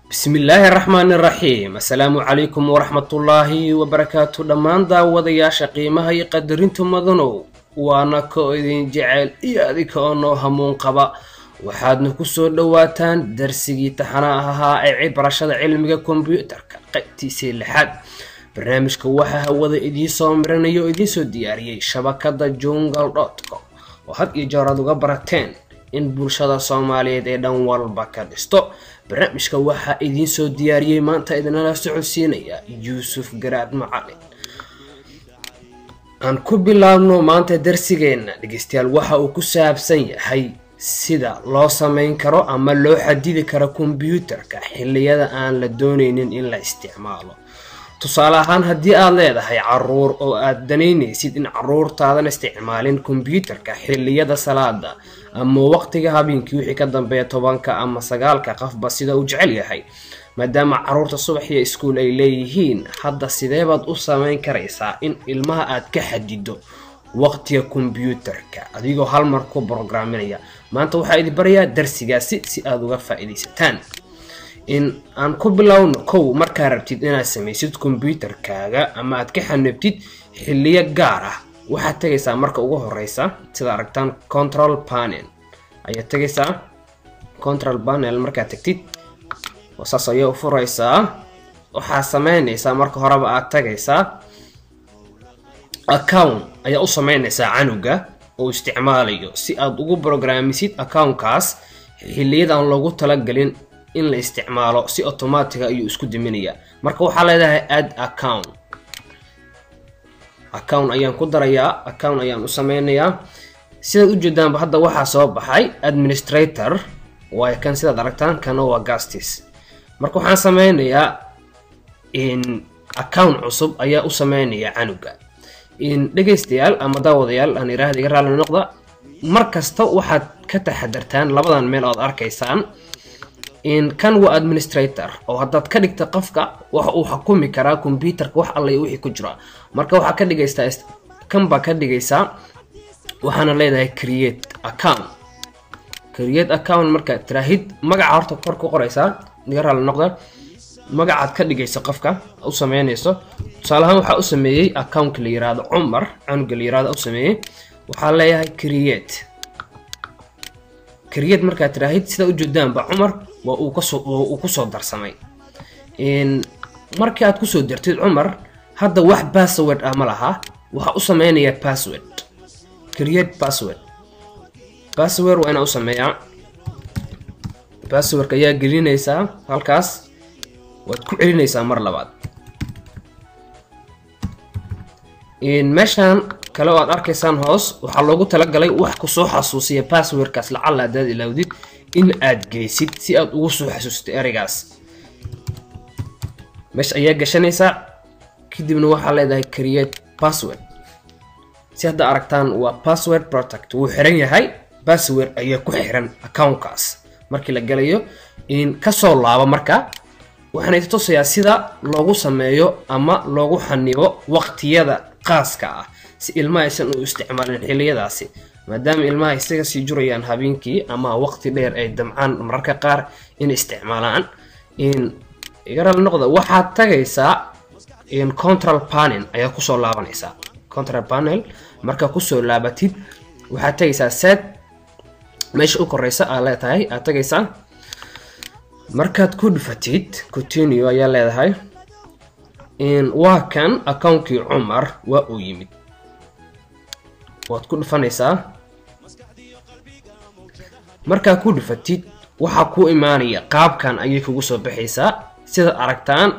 bismillaahi raxmaani raxiim assalaamu calaykum waraxmatullaahi wabarakaatu dhammaan daawadayaasha qiimaha iyo qadarinta mudanow waana ko idin jecel iyo adika oo noo hamuun qaba waxaadna kusoo dhowaataan darsigii taxanaha ahaa ee barashada cilmiga kombyuutarka qaybtiisii lixaad barnaamijka waxaa hawada idiinsoo miranaya oo idiinsoo diyaariyey shabakada jungal dotcom oo had iyo jeer aad uga barateen in bulshada soomaaliyeed ee dhan walba ka dhisto barnaamijka waxaa idiin soo diyaariyey maanta idinala socodsiinaya yuusuf garaad macalin aan ku bilaabno maanta darsigeenna dhegeystayaal waxa uu ku saabsan yahay sida loo sameyn karo ama loo xadidi karo kombyuutarka xilliyada aan la dooneynin in la isticmaalo tusaale ahaan haddii aad leedahay caruur oo aad danaynaysid in caruurtaadan isticmaalin kombyuutarka xilliyada salaada ama waqtiga habeenkii wixii ka dambeeya tobanka ama sagaalka qofba sida uu jecel yahay maadaama caruurta subaxiyo iskuul ay leeyihiin hadda sideebaad u sameyn karaysaa in ilmaha aad ka xadido waqtiga kombyuutarka adigoo hal mar ku brograaminaya maanta waxaa idin barayaa darsigaasi si aada uga faa-iidaysataan in aan ku bilowno kow markaa rabtid inaad samaysid kombyuutarkaaga ama aad ka xanabtid xiliyo gaar ah waxaad tegaysaa marka ugu horeysa sida aragtaan control panel ayaad tegaysaa control panel markaad tagtid saas ayaa u furaysaa waxaad sameynaysaa marka horeba aad tagaysaa account ayaa u sameynaysaa canuga oo isticmaalayo si aad ugu brograamisid accountkaas xiliyadan loogu talagelin in la isticmaalo si automatiga ayuu isku daminayaa marka waxaa leedahay add account account ayaan ku darayaa account ayaan u sameynayaa sidaad ujeedaanba hadda waxaa soo baxay administrator waay kan sidaad aragtaan kana waa gastis marka waxaan sameynayaa in account cusub ayaa u sameynayaa canuga in dhegaystayaal ama daawadayaal aan iraahda iga raali noqda mar kasta waxaad ka taxadartaan labadan meel ood arkaysaan in kan waa administrator oo haddaad ka dhigta qofka waxa uu xukumi karaa kombyuutarka wax alla wixii ku jira marka waxaa ka dhigaysaa kan baa ka dhigaysaa waxaana leedahay create account create account markaad tiraahid magaca horta kor ku qoraysaa iga raali noqda magacaad ka dhigaysa qofka u sameynayso tusaaleahaan waxaa u sameeyey accountka la yiraahdo cumar canuga la yirahdo u sameeyey waxaa leeyahay create create markaad tiraahid sidaa ujeedaanba cumar waa uu kasoo uu kusoo darsamay markii aad kusoo dartid cumar hadda wax password ah ma laha waxaa u sameynayaa password create password password waa inaa u sameeyaa passwordka ayaa gelinaysaa halkaas waad ku celinaysaa mar labaad meeshaan kale oo aad arkaysaan hoos waxaa loogu talagalay wax kusoo xasuusiya passwordkaas lacalla hadaad ilaawdid in aad geysid si aad ugu soo xasuustay ereygaas meesha ayaa gashanaysaa kadibna waxaa leedahay create password si hadda aragtaan waa password protect wuu xiran yahay password ayaa ku xiran accountkaas markii la galayo in kasoo laabo marka waxaana ita tusayaa sida loogu sameeyo ama loogu xanibo waqtiyada qaaska ah si ilmaha aysan u isticmaalin xiliyadaasi maadaama ilmaha isaga sii jurayaan habeenkii ama waqti dheer ay damcaan mararka qaar in isticmaalaan igaral noqda waxaad tagaysaa control panel ayaa kusoo laabanaysaa control panel markaa kusoo laabatid waxaad tagaysaa set meesha u koreysa aa leetahay aad tagaysaa markaad ku dhufatid continue ayaa leedahay waa kan accountkii cumar waa uu yimid waad ku dhufanaysaa markaa ku dhufatid waxaa kuu imaanaya qaabkan ayay kugu soo baxaysaa sidaad aragtaan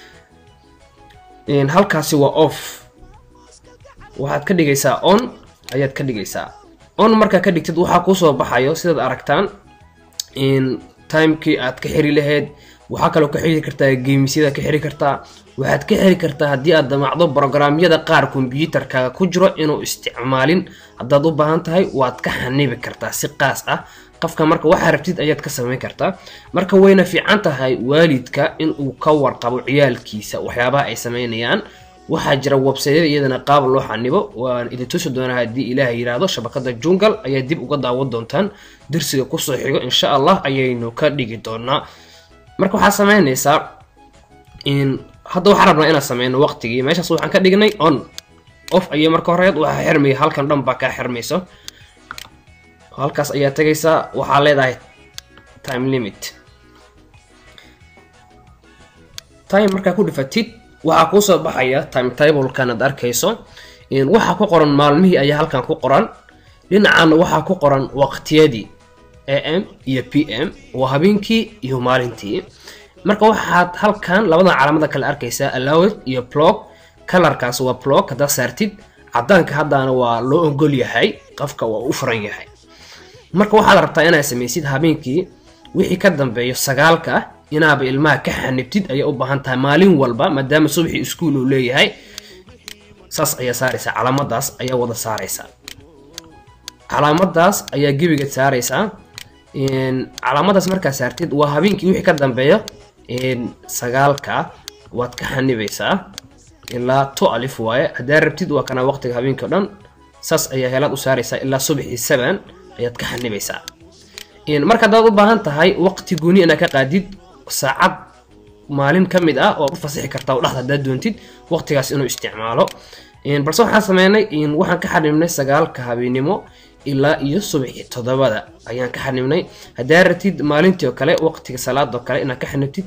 halkaasi waa off waxaad ka dhigaysaa on ayaad ka dhigaysaa on markaa ka dhigtid waxaa kuusoo baxayo sidaad aragtaan timekii aad ka xiri lahayd waxaa kaloo ka xiri kartaa geemisyada ka xiri kartaa waxaad ka xiri kartaa haddii aad damacdo brograamyada qaar kombyuutarkaaga ku jiro inuu isticmaalin haddaad u baahan tahay waad ka xanibi kartaa si qaas ah qofka marka waxaa rabtid ayaad ka samayn kartaa marka wayna fiican tahay waalidka inuu ka warqabo ciyaalkiisa waxyaabaha ay sameynayaan waxaa jira websaydyada iyadana qaab loo xanibo waan idin tusi doonaa haddii ilaahay yidhaahdo shabakada jungal ayaa dib uga daawan doontaan darsiga kusoo xigo insha allah ayaynu ka dhigi doonaa marka waxaa sameynaysaa hadda waxaan rabnaa inaan sameyno waqtigii meeshaas waxaan ka dhignay on off ayay marka horeed waxaa xirmaya halkan dhan baa kaa xirmayso halkaas ayaa tegaysaa waxaa leedahay time limit time markaa ku dhifatid waxaa kuusoo baxaya time tablekan aad arkayso waxaa ku qoran maalmihii ayaa halkan ku qoran dhinacaana waxaa ku qoran waqtiyadii a m iyo p m waa habeenkii iyo maalintii marka waxaad halkan labadan calaamada kale arkaysaa allowed iyo blog kalarkaas waa blog haddaad saartid cadaanka haddaana waa loo ogol yahay qofka waa u furan yahay marka waxaad rabtaa inaad samaysid habeenkii wixii ka dambeeyo sagaalka inaaba ilmaha ka xanibtid ayay u baahan tahay maalin walba maadaama subaxii iskuol uu leeyahay saas ayaa saaraysaa calaamadaas ayaa wada saaraysaa calaamadaas ayaa gebiga saaraysaa calaamadaas markaa saartid waa habeenkii wixii ka dambeeyo sagaalka waad ka xanibaysaa ilaa to alif waaye haddaa rabtid waa kana waqtiga habeenkii o dhan saas ayaa helaad u saaraysaa ilaa subaxii seven ayaad ka xanibaysaa marka haddaad u baahan tahay waqti gooni inaad ka qaadid saacad maalin ka mid ah waad u fasixi kartaa dhexda haddaad doontid waqtigaas inuu isticmaalo balse waxaan sameynay waxaan ka xanibnay sagaalka habeenimo ilaa iyo subaxii toddobada ayaan ka xanibnay haddaa ratid maalintii oo kale waqtiga salaada oo kale inaad ka xanibtid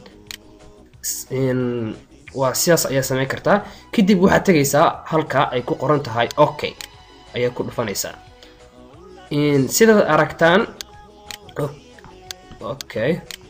waa sidaas ayaa sameyn kartaa kadib waxaad tegaysaa halka ay ku qoran tahay okay ayaa ku dhufanaysaa sidaad aragtaan okay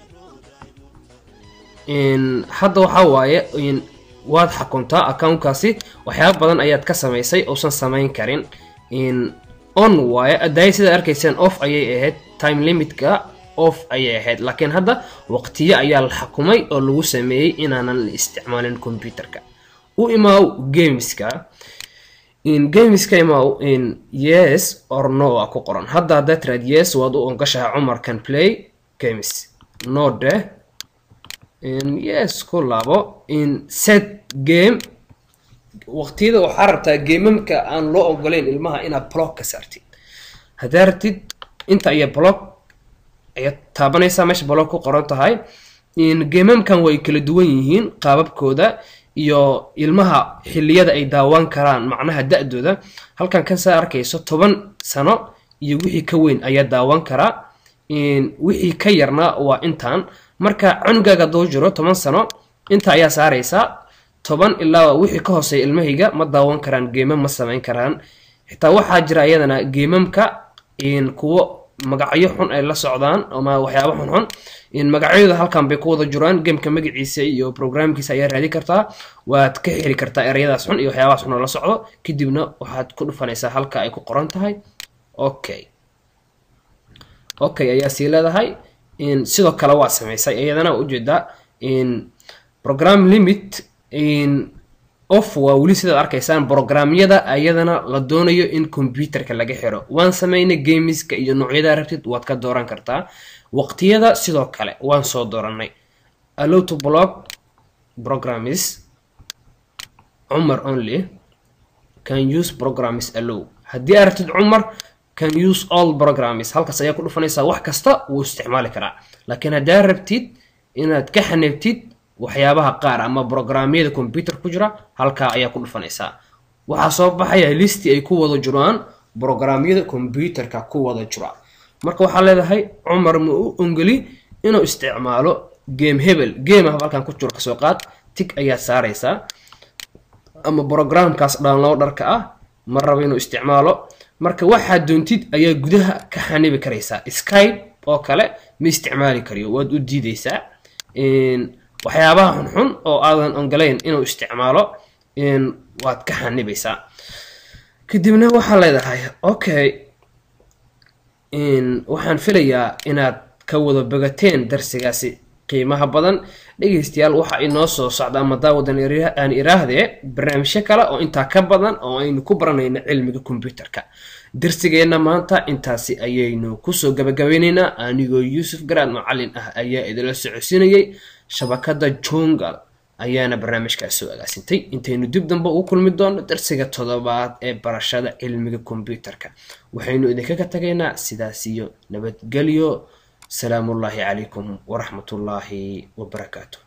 hadda waxaa waaye waad xakuntaa accountkaasi waxyaaba badan ayaad ka samaysay uusan samayn karin on waaye adaayo sidaad arkayseen off ayay ahayd time limitka off ayay ahayd laakiin hadda waqtiyo ayaa la xakumay oo lagu sameeyey inaanan la isticmaalin computerka u imaaw gameska gameska imaaw yes or no a ku qoran hadda haddaad tiraad yes waad u ongashahay cumar can play games no deh yes ku laabo set game waqtiyada waxaa rabtaa geemamka aan loo ogolayn ilmaha inaad blog ka saartid haddaa rabtid inta iyo blog ayaad taabanaysaa meesha blog ku qoran tahay geemamkan way kala duwan yihiin qaababkooda iyo ilmaha xiliyada ay daawaan karaan macnaha da-dooda halkan kasaa arkayso toban sano iyo wixii ka weyn ayaa daawan karaa wixii ka yarna waa intaan marka cunugaaga duu jiro toban sano inta ayaa saaraysaa toban ilaa wixii ka hooseeya ilmahayga ma daawan karaan geemam ma samayn karaan xitaa waxaa jira iyadana geemamka kuwo magacyo xun ay la socdaan ama waxyaaba xunxun magacyadooda halkan bay ku wada jiraan gameka magaciisa iyo programkiisa ayaa raadi kartaa waad ka heli kartaa ereyadaas xun iyo waxyaabahaas xun oo la socdo kadibna waxaad ku dhufanaysaa halka ay ku qoran tahay okay okay ayaa sii leedahay sidoo kale waa samaysay iyadana ujeedaa program limit off waa weli sidaad arkaysaan programyada ayadana la doonayo in computerka laga xiro waan sameynay gameska iyo noocyada rabtid waad ka dooran kartaa waqtiyada sidoo kale waan soo dooranay allow to blog programs cumar only can use programs allow haddii aad rabtid cumar can use all programs halkaas ayaa ku dhufanaysaa wax kasta wuu isticmaali karaa laakiin haddaa rabtid inaad ka xanibtid waxyaabaha qaar ama programyada computer ku jira halkaa ayaa ku dhufanaysaa waxaa soo baxaya listi ay ku wada jiraan programyada computerka ku wada jira marka waxaa leedahay cumar ma u ongeli inuu isticmaalo game hebel game ah halkan ku jiro kasoo qaad tig ayaa saaraysaa ama programkaas downloaderka ah ma rabo inuu isticmaalo marka waxaad doontid ayaa gudaha ka xanibi karaysaa skype oo kale ma isticmaali kariyo waad u diidaysaa waxyaabaha xunxun oo aadan ongolayn inuu isticmaalo waad ka xanibaysaa kadibna waxaa leedahay okay waxaan filayaa inaad ka wada bogateen darsigaasi qiimaha badan dhegaystayaal waxa inoo soo socda ama daawadan aan iraahdee barnaamijyo kale oo intaa ka badan oo aynu ku baranayno cilmiga kombyuterka darsigeenna maanta intaasi ayaynu kusoo gabagabaynaynaa anigoo yuusuf garaad macalin ah ayaa idinla socodsiinayay shabakada jungal ayaana barnaamijkaas soo agaasintay intaynu dib dambe ugu kulmi doono darsiga toddobaad ee barashada cilmiga kombyuterka waxaynu idinkaga tagaynaa sidaas iyo nabadgelyo asalaamu ullaahi calaykum waraxmatullaahi wabarakaatu